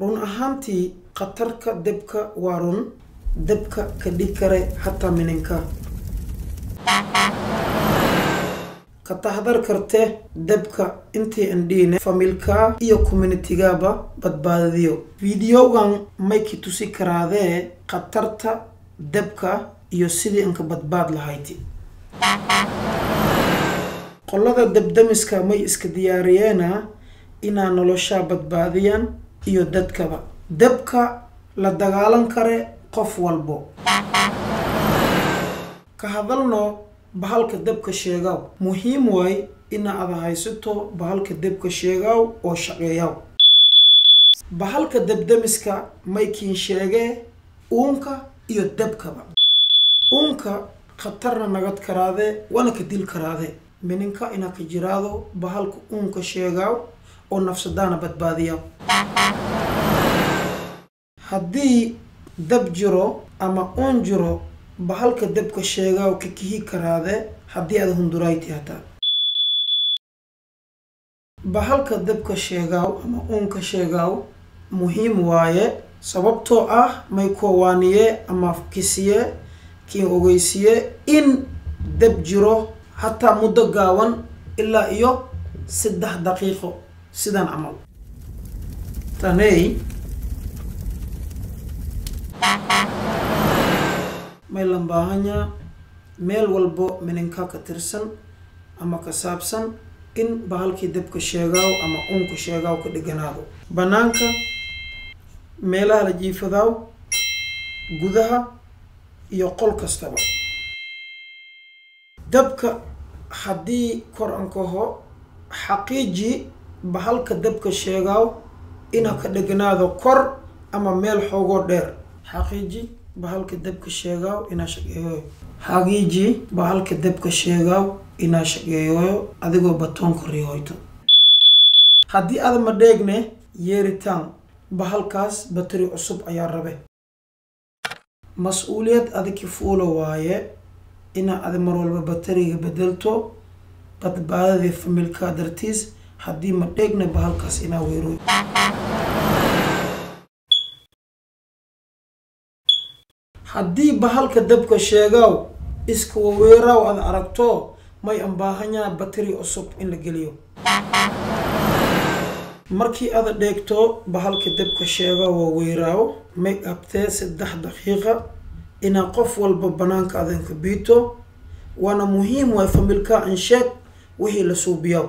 run ahaantii khatarka debka waa run debka ka dhig kare xataa mininka ka taxdar karte debka intii andhiine familka iyo communitigaba badbaadiyo fideogan mayki tusi karaadee khatarta debka iyo sidii inka badbaad lahayti qolada debdemiska may iska diyaariyeena inaa noloshaa badbaadiyaan iyo dadkaba debka la dagaalan kare qof walbo ka hadalno bahalka debka sheegaw muhiim waay ina ada haysato bahalka debka sheegaw oo shaqeeyaw bahalka debdemiska maykiin sheegee uunka iyo debkaba uunka khatarna nagad karaadee wana ka dil karaadee mininka inaa ka jiraado bahalka uunka sheegaaw oo nafsadaana badbaadiya haddii dab jiro ama uun jiro bahalka debka sheegaaw ka kihi karaade haddii aad hundurayti hataa bahalka debka sheegaaw ama uunka sheegaaw muhiim waaye sababtoo ah may koowaaniye ama kisiye kiin ogeysiye in deb jiro hataa muddo gaawan ilaa iyo saddex daqiiqo sidan camal taney may lan baahanyaa meel walbo mininka ka tirsan ama ka saabsan in bahalkii debka sheegaaw ama uunka sheegaaw ka dheganaado bannaanka meelaha la jiifadaaw gudaha iyo qol kastaba dabka haddii kor ankaho xaqiiji bahalka debka sheegaaw inaa ka dheganaado kor ama meel xoogoo dheer xaqiiji bahalka debka sheegaaw inaa shaqeeyoyo xaqiiji bahalka debka sheegaaw inaa shaqeeyoyo adigoo batoonka rihoyto haddii aada ma dheegne yeeritaan bahalkaas bateri cusub ayaa rabe mas-uuliyad adiki fuula waaye inaa ada mar walba bateriga bedelto badbaadadii familka dartiis haddii ma dheegne bahalkaas inaa weeroy haddii bahalka debka sheegaaw iska waweeraaw aad aragto may ambaahanyaa bateri cusub in la geliyo markii ada dheegto bahalka debka sheegaaw waa weeraaw may qabtee saddex daqiiqa inaa qof walba banaanka adanka biito waana muhiim waay familka ansheeg wixii la suubiyaw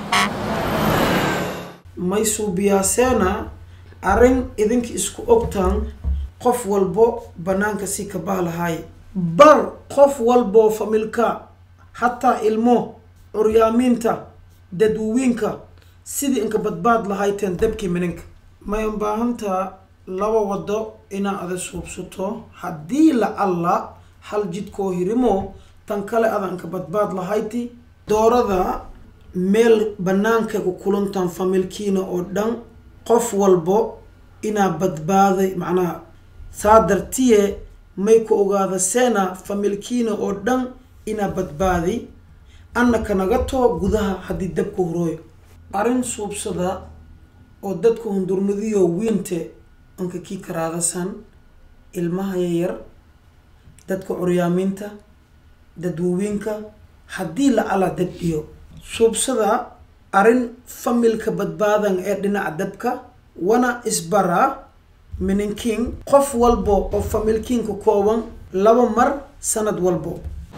may suubiyaaseena arrin idinka isku ogtaan qof walbo banaanka si ka bahlahay bar qof walboo familka hataa ilmo curyaamiinta dadwawiinka sidii inka badbaad lahayteen debkii mininka may ubaahantaa laba wado inaa ada suubsato haddii la alla hal jidkoo hirimo tan kale ada inka badbaad lahayti doorada meel banaanka ku kulantaan familkiina oo dhan qof walbo inaa badbaaday macnaha saa dartiye may ku ogaada seena familkiina oo dhan inaa badbaadi anna kanaga too gudaha haddii dabka hurooyo arrin suubsada oo dadka hundurmadiyo wiinte anka kii karaadasan ilmaha yayar dadka curyaamiinta dadwawiinka haddii la ala dab iyo suubsada arrin familka badbaadan ee dhinaca dabka wana isbaraa mininkiin qof walbo oo familkiinka kooban laba mar sanad walbo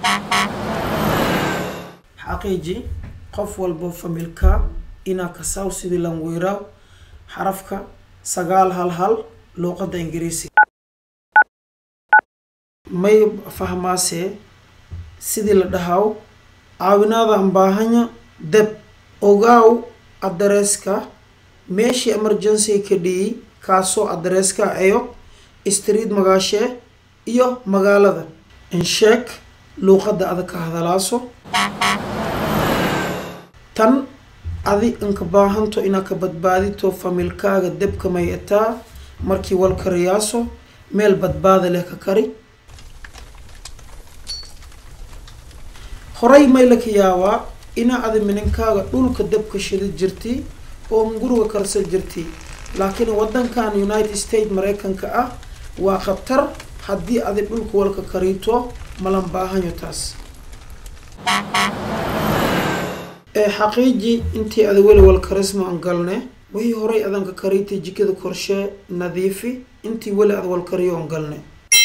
xaqiiji qof walbo familka inaa kasaaw sidii lan weyraaw xarafka sagaal hal hal luuqadda ingiriisiga may fahmaasee sidii la dhahaw caawinaada ambaahanya deb ogaaw addareeska meeshii emergency ka dhiyey kaasoo addareeska ayo street magaashee iyo magaalada insheeg luuqadda ada ka hadalaaso tan adi inka baahanto inaa ka badbaadito familkaaga debka may ataa markii wal kariyaaso meel badbaada leh ka kari horay may laka yaabaa inaa adi mininkaaga dhulka debka shida jirti oo mguriga karsa jirti laakiin wadankan united states maraykanka ah waa khatar haddii adi dhulka walka kariito malan baahanyo taas ee xaqiiji intii ada weli wal karisma an galne wixii horay adanka kariitay jikada korshee nadiifi intii weli ad wal kariyo an galne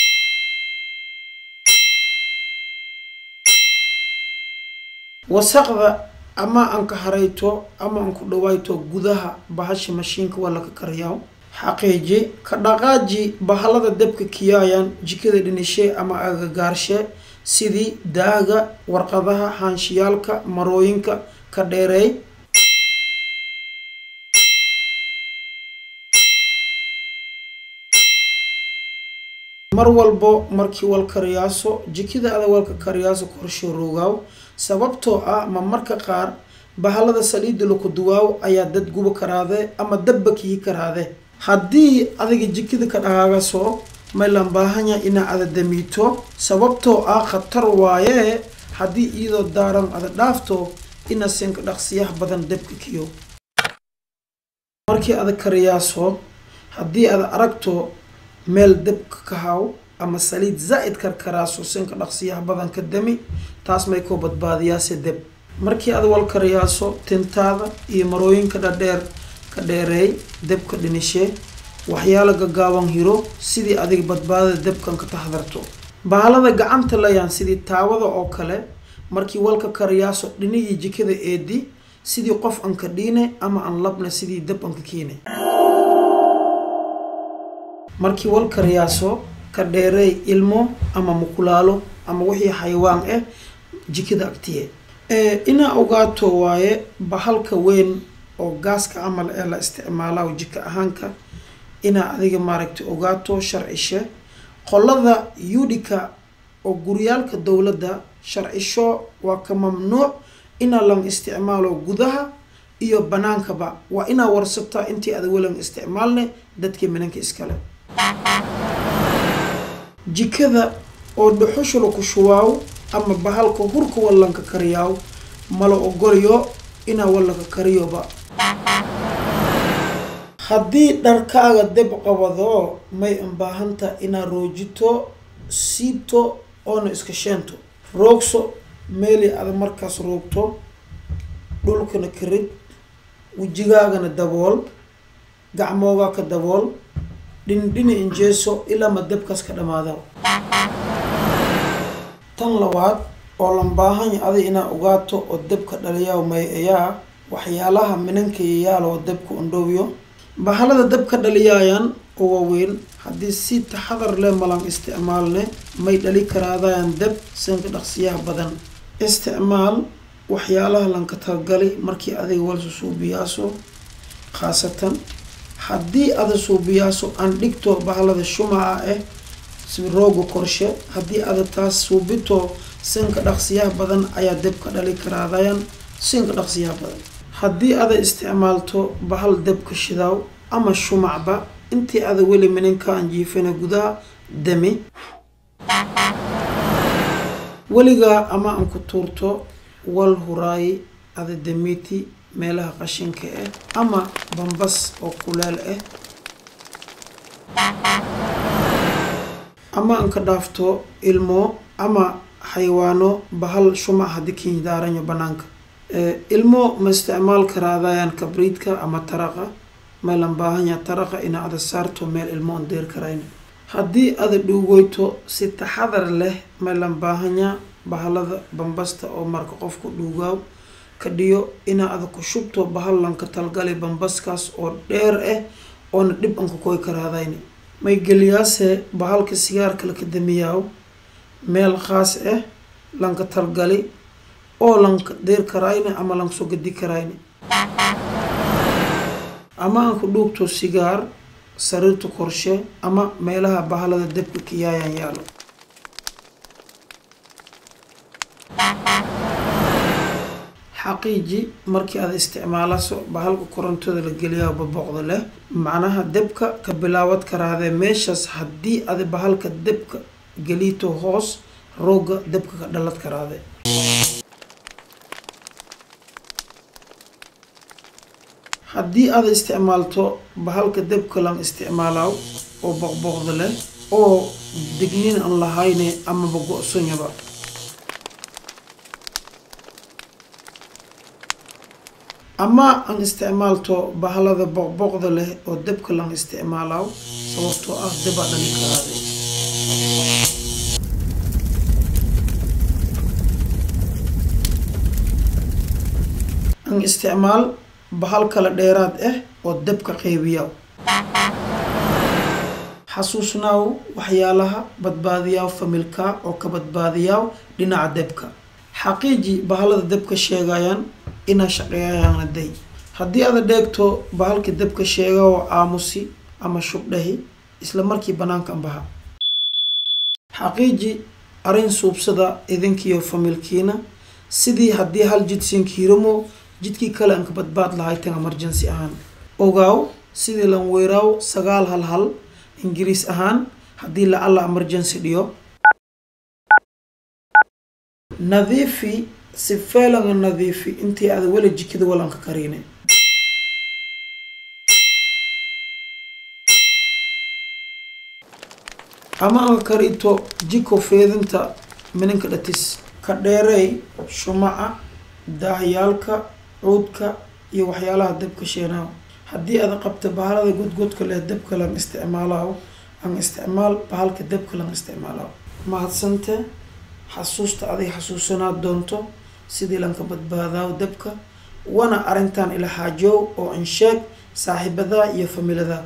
wasaqda ama anka harayto ama anku dhawayto gudaha bahasha mashiinka waa laka kariyaa xaqiiji ka dhaqaaji bahalada dabka kiyaayan jikada dhinishee ama agagaarshe sidii daaga warqadaha haanshiyaalka marooyinka ka dheereey mar walbo markii wal kariyaaso jikada ada walka kariyaaso korsho roogaaw sababtoo ah ma marka qaar bahalada saliida laku duwaaw ayaa dad guba karaade ama dabba kihi karaade haddii adiga jikada ka dhagaagaso maylan baahanya inaa ada damiito sababtoo ah khatar waaye haddii iyadoo daaran ada dhaafto ina sinka dhaqsiyaha badan dabka kiyo markii ada kariyaaso haddii ada aragto meel dabka ka haw ama saliid zaa-id karkaraaso sinka dhaqsiyaha badan ka dami taas may koo badbaadiyaase deb markii ada wal kariyaaso tintaada iyo marooyinka dhadheer ka dheereey debka dhinishee waxyaala gagaaban hiro sidii adiga badbaadada debkan ka taxdarto bahalada gacanta layaan sidii taawada oo kale markii walka kariyaaso dhinigii jikada eedi sidii qof anka dhiine ama an labna sidii deb anka kiine markii wal kariyaaso ka dheereey ilmo ama mukulaalo ama wixii xayawaan ah jikada agtiye inaa ogaato waaye bahalka weyn oo gaaska camal ee la isticmaalaa jika ahaanka inaa adiga maaragtay ogaato sharcishe qolada yudika oo guryaalka dowladda sharcisho waa ka mamnuuc inaa lan isticmaalo gudaha iyo banaankaba waa inaa warsataa intii ada welan isticmaalne dadkii minanka iskale jikada oo dhuxushula ku shubaaw ama bahalka hurka wallanka kariyaaw mala ogolayo inaa wallanka kariyoba haddii dharkaaga deb qabado may unbaahanta inaa roojito siibto oona iska sheento roogso meeli ada markaas roogto dhulkana karid wejigaagana dabool gacmoogaa ka dabool dhindhini injeeso ilaa ma debkaas ka dhamaada tan labaad oo lan baahanya aday inaa ogaato oo debka dhaliyaa may ayaa waxyaalaha minanka yayaal oo debka undhowyo bahalada dabka dhaliyaayan oo waaweyn haddii si taxadar leh malan isticmaalne may dhali karaadayaan deb sanka dhaqsiyaha badan isticmaal waxyaalaha lanka talgali markii adiga walsa suubiyaaso khaasatan haddii ada suubiyaaso aan dhigto bahalada shumaca ah si rooga korshe haddii ada taas suubito sanka dhaqsiyaha badan ayaa deb ka dhali karaadayan sanka dhaqsiyaha badan haddii ada isticmaalto bahal debka shidaaw ama shumacba intii ada weli minanka aan jiifina gudaha dami weligaa ama aan ku tuurto wal huraayi ada damiiti meelaha qashinka ah ama bambas oo kuleel ah ama aan ka dhaafto ilmo ama xayawaano bahal shumac haddii kiindaaranyo banaanka ilmo ma isticmaal karaadayaan kabriidka ama taraqa maylan baahanya taraqa inaa ada saarto meel ilmo on deer karayna haddii ada dhuugoyto si taxadar leh maylan baahanya bahalada bambasta oo marka qofku dhuugaaw ka dhiyo inaa ada ku shubto bahal lanka talgali bambaskaas oo dheer ah oona dhib anka koy karaadayna may geliyaase bahalka sigaarka laka damiyaaw meel khaas ah lanka talgali oo lanka deer karayne ama lanka soo gadi karayne ama aan ku dhuugto sigaar sariirta korshe ama meelaha bahalada debka kiyaayan yaalo xaqiiji markii aad isticmaalaso bahalka korontada la geliyaa baboqda leh macnaha debka ka bilaawad karaadee meeshaas haddii ada bahalka debka geliito hoos rooga debka ka dhalad karaade haddii aad isticmaalto bahalka debka lan isticmaalaaw oo boqboqda leh oo dignin aan lahayne amaba go-sonyaba ama aan isticmaalto bahalada boqboqda leh oo debka lan isticmaalaaw sababtoo ah debaa dhali ka aaday aan isticmaal bahal kale dheeraad ah oo debka qeybiya xasuusnaaw waxyaalaha badbaadiyaaw familka oo ka badbaadiyaaw dhinaca debka xaqiiji bahalada debka sheegayaan inaa shaqeeyayaana day haddii aada dheegto bahalka debka sheega oo aamusi ama shubdhahi isla markii banaankan baha xaqiiji arrin suubsada idinkiiyo familkiina sidii haddii hal jid siinkiiramo jidkii kale aan ka badbaad lahay tan emergency ahaan ogaaw sidii lan weeraaw sagaal hal hal ingiriis ahaan haddii la alla emergency dhiyo nadiifi si feelanga nadiifi intii aada weli jikada walanka kariine ama aan karito jiko feedinta mininka dhatis ka dheereey shumaca daahyaalka cuudka iyo waxyaalaha debka sheenaaw haddii aad qabta bahalada godgodka leh debka lan isticmaalaaw aan isticmaal bahalka debka lan isticmaalaaw mahadsante xasuusta aday xasuusanaa doonto sidii lanka badbaadaaw debka wana arrintan ila xaajoow oo insheeg saaxiibadaa iyo familadaa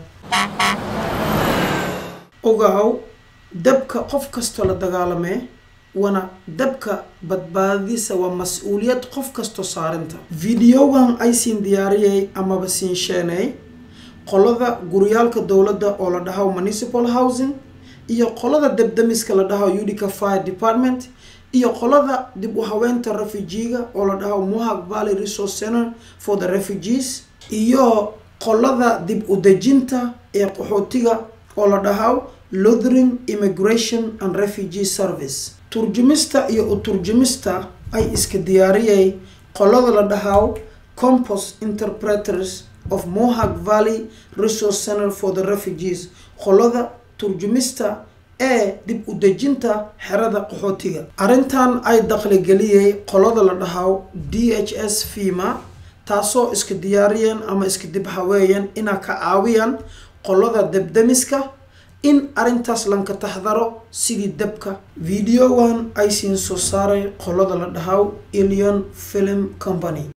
ogaaw debka qof kastoo la dagaalamee wana dabka badbaadadiisa waa mas-uuliyad qof kastoo saarinta videogan ay siin diyaariyay amaba siin sheeney qolada guryaalka dowladda oo la dhaho municipal housing iyo qolada debdemiska la dhaho udica fire department iyo qolada dib u haweenta refugiga oo la dhaho mohawk valley resource center for the refugees iyo qolada dib u dejinta ee qaxootiga oo la dhaho luthering immigration and refugee service turjumista iyo u turjumista ay iska diyaariyay qolada la dhahaw compost interpreters of mohawk valley resource center for the refugees qolada turjumista ee dib u dejinta xerada qaxootiga arrintan ay dakhligeliyay qolada la dhahaw d h s fima taasoo iska diyaariyeen ama iska dib haweeyeen inaa ka caawiyaan qolada debdemiska in arrintaas lanka taxdaro sidii dabka videogan ay siin soo saaray qolada la dhahaw ilion film company